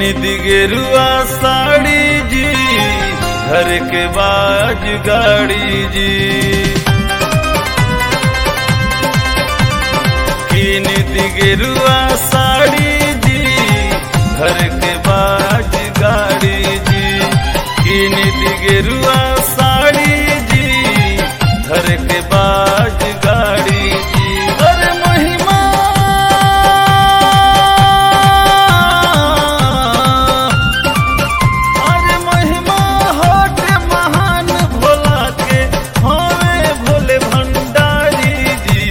दिगेरुआ साड़ी जी घर के बाज गाड़ी जी कीन दिगेरुआ साड़ी जी घर के बाज गाड़ी जी कीन दिगेरुआ साड़ी जी घर के बाज गाड़ी जी अरे महिमा अरे महिमा होट महान भोला के होवे भोले भंडारी जी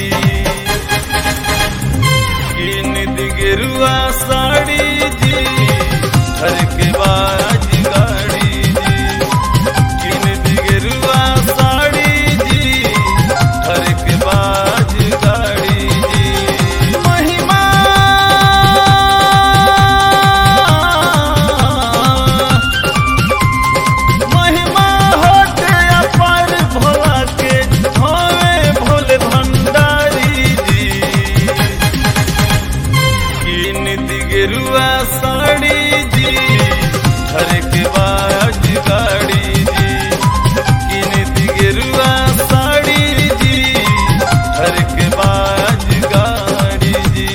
कीन दिगेरुआ साड़ी जी घर के बाज गाड़ी जी कीन दिगेरुआ साड़ी जी घर के बाज गाड़ी जी महिमा महिमा होते अपार भोला के होवे भोले भंडारी जी कीन दिगेरुआ साड़ी जी घर के बाज गाड़ी जी कीन दिगेरुआ साड़ी जी घर के बाज गाड़ी जी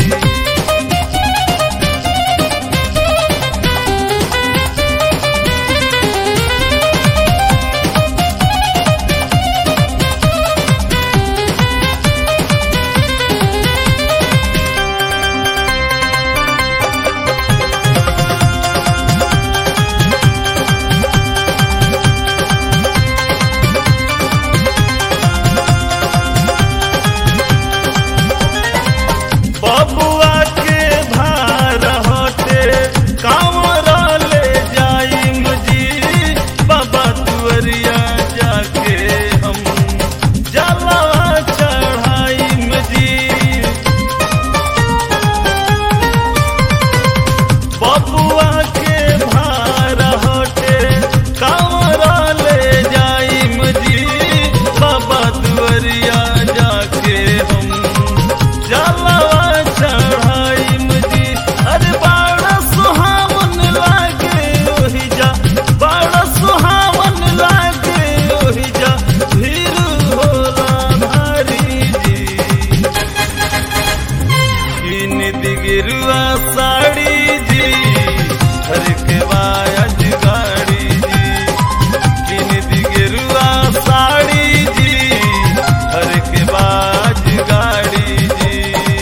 बबुआ के भार होते कांवरा ले जाइम जी बाबा तुअरिया जाके हम जलवा चढ़ाइम जी बबुआ के भार होते कांवरा ले जाइम जी बाबा तुअरिया जाके हम जलवा चढ़ाइम जी अरे बड़ा सुहावन लागे ओहि जा बड़ा सुहावन लागे ओहि जा भीड़ होला भारी जी कीन दिगिरुआ साड़ी जी घर के बाज गाड़ी जी कीन दिगिरुआ साड़ी जी घर के बाज गाड़ी जी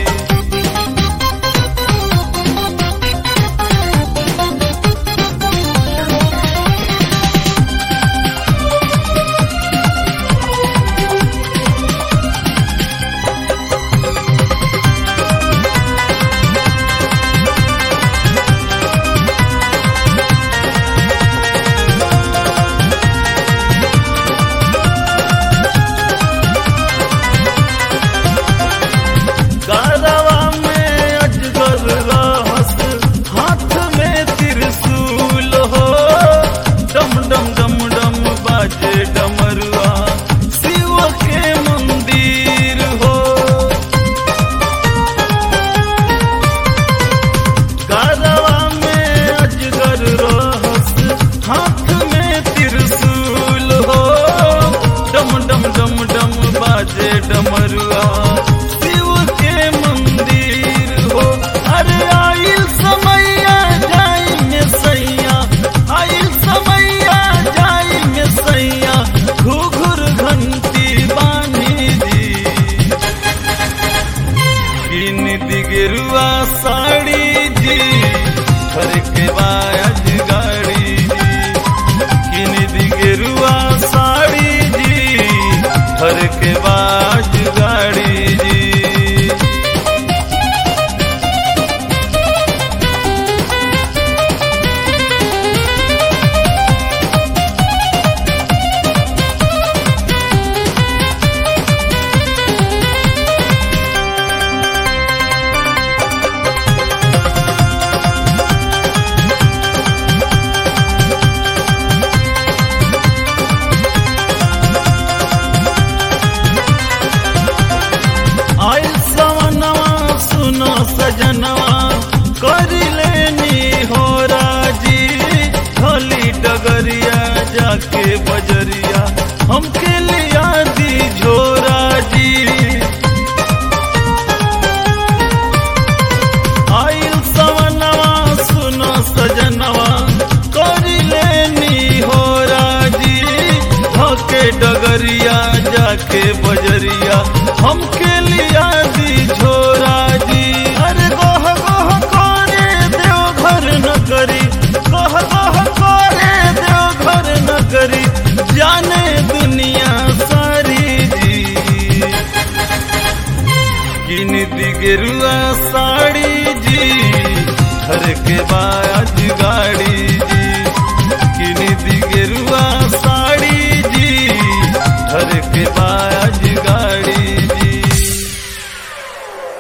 गारवा में अजगर रहस हाथ में त्रिशूल हो डम डम डम डम बाजे डमरुआ शिव के मंदिर हो गारवा में अजगर रहस हाथ में त्रिशूल हो डम डम डम डम बाजे डमरुआ शिव के मंदिर हो अरे आइल समैया जाई में सैया आइल समैया जाई में सैया घुघुर घंटी बानी जी कीन दिगरुआ साड़ी जी घर के बाज गाड़ी जी कीन दिगरुआ साड़ी जी घर के बाज गाड़ी जी जाके बजरिया हमके लिया दी झोरा जी आइल सवनवा सुनो सजनवा करी लेनी हो राजी धोके डगरिया जाके बजरिया हमके लिया दी झोरा जी अरे गोह गोह करे देव घर न करी गोह गोह करे देव घर न करी जाने दुनिया सारी जी किन दी गेरुआ साड़ी जी घर के बाद